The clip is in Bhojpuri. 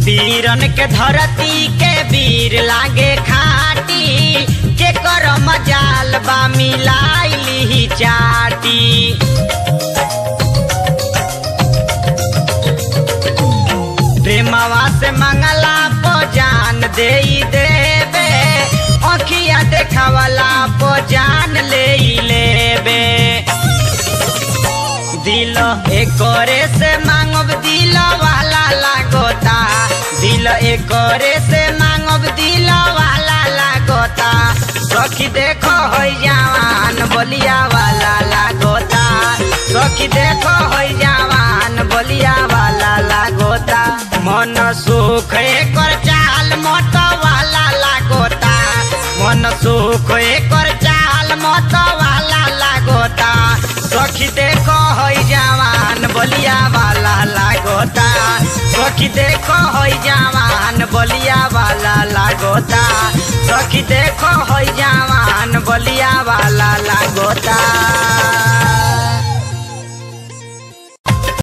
वीरन के धरती के वीर लागे खाटी के कर मजाल बा मिलाइली चाटी प्रेमवा से मंगला पो जान दे देबे अखिया देखावला पो जान ले लेबे दिल एकरे से मांगब दिल वाला लागोता दिल एकरे से मांगब दिल वाला लागोता सखी देखो हो जवान बोलिया वाला लागोता सखी देखो हो जवान बोलिया वाला लागोता मन सुख एकर चाल मत वाला लागोता मन सुख एकर चाल मत वाला लागोता सखी देखो होई जवान बोलिया वाला लागोता सखी देखो होई जवान बोलिया वाला लागोता सखी देखो होई जवान बोलिया वाला लागोता